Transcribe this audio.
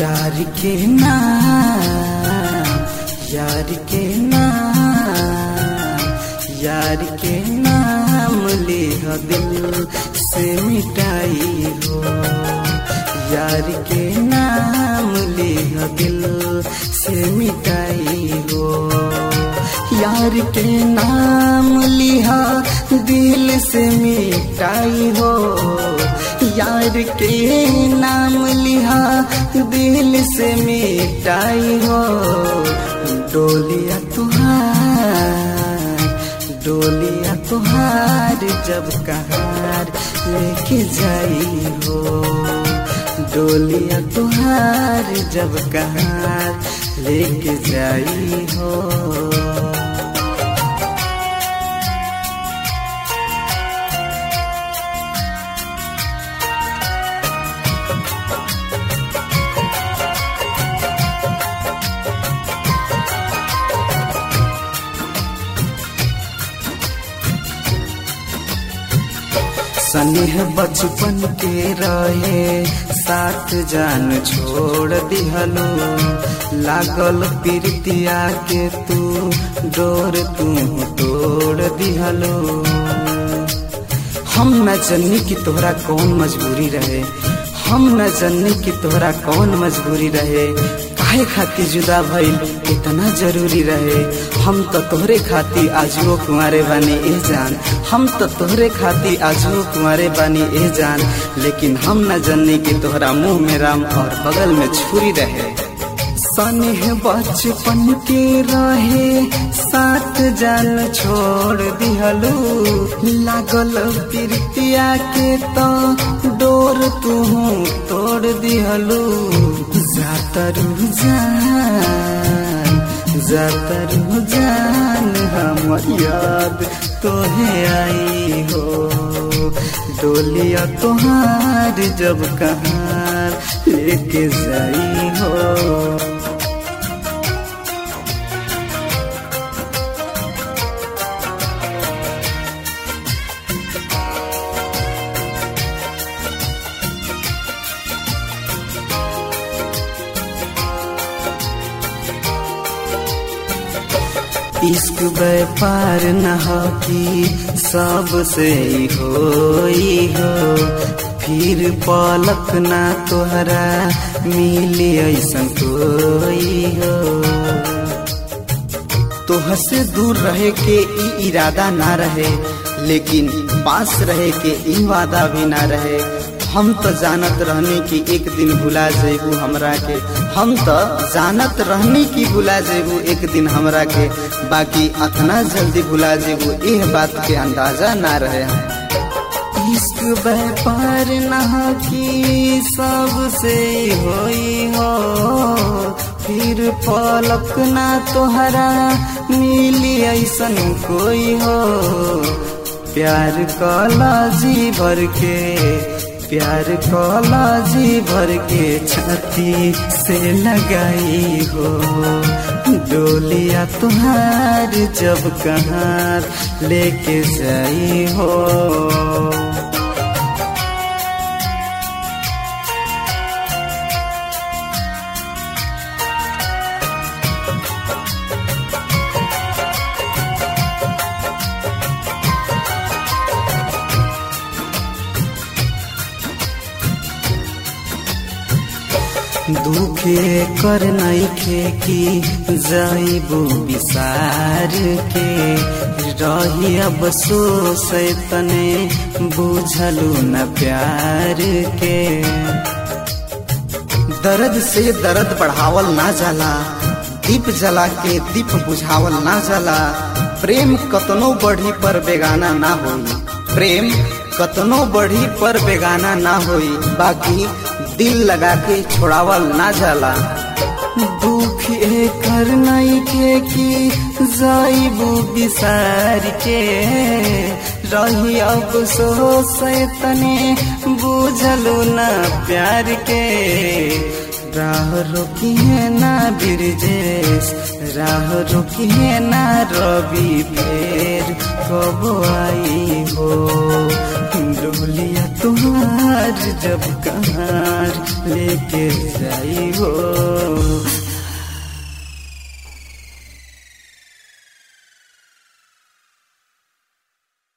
यार के नाम यार के नाम यार के नाम लिह दिल से मिटाई हो यार के नाम लिह दिल से मिटाई हो यार के नाम लिहा दिल से मिटाई हो यार के नाम लिहा दिल से मिटाई हो डोलिया तुहार डोलिया तुहार जब कहार लेके जाई हो डोलिया तुहार जब कहार लेके जाई हो स्नेह बचपन के रहे साथ जान छोड़ दिहलो लागल प्रीतिया के तू डोर तू तोड़ दिहलो हम न जन्नी की तोहरा कौन मजबूरी रहे हम न जन्नी की तोहरा कौन मजबूरी रहे काहे खातिर जुदा भइल इतना जरूरी रहे हम तो तोहरे खातिर आजुओ कुंवारे बानी ए जान हम तो तोहरे खातिर आजुओ कुंवारे बानी ए जान लेकिन हम न जन्नी की तोहरा मुंह में राम और बगल में छुरी रहे स्नेह बचपन के रहे साथ जान छोड़ दिहलू लागल प्रीतिया के तो डोर तू तोड़ दिहलू जातरू जान जातरू जान हमर याद तोहे आई हो डोलिया तोहार जब कहाँ लेके जाई हो इश्क व्यापार न हो कि सबसे हो हो फिर पलक ना तोहरा मिली ऐसा कोई हो तोहर से दूर रहे के ई इरादा ना रहे लेकिन पास रहे के ई वादा भी ना रहे हम तो जानत रहने की एक दिन भुला जेबू हमरा के हम तो जानत रहने की भुला जेबू एक दिन हमरा के बाकी अतना जल्दी भुला जेबू यह बात के अंदाजा ना रहे इश्क व्यापार ना की सबसे होई हो फिर पलक ना तोहरा मिली ऐसन कोई हो प्यार कला जी भर के प्यार कला जी भर के छाती से लगाई हो डोलिया तुम्हार जब कहाँ लेके जाई हो दुखे कर नइखे कि जाइबू विसार के रही अब सोस तने बुझलू न प्यार के दर्द से दर्द बढ़ावल ना जाला दीप जला के दीप बुझावल ना जाला प्रेम कतनो बढ़ी पर बेगाना ना होई प्रेम कतनो बढ़ी पर बेगाना ना होई बाकी दिल लगा के छोड़ावल ना जाला दुख कर नहीं के कि जाइबू बिसार के रही अब सोस तने बुझलू ना प्यार के राह रोकी है ना बिरजेश राह रोकी है ना रवि फेर कब आई हो डोलिया तुहार जब कहार लेके जाई हो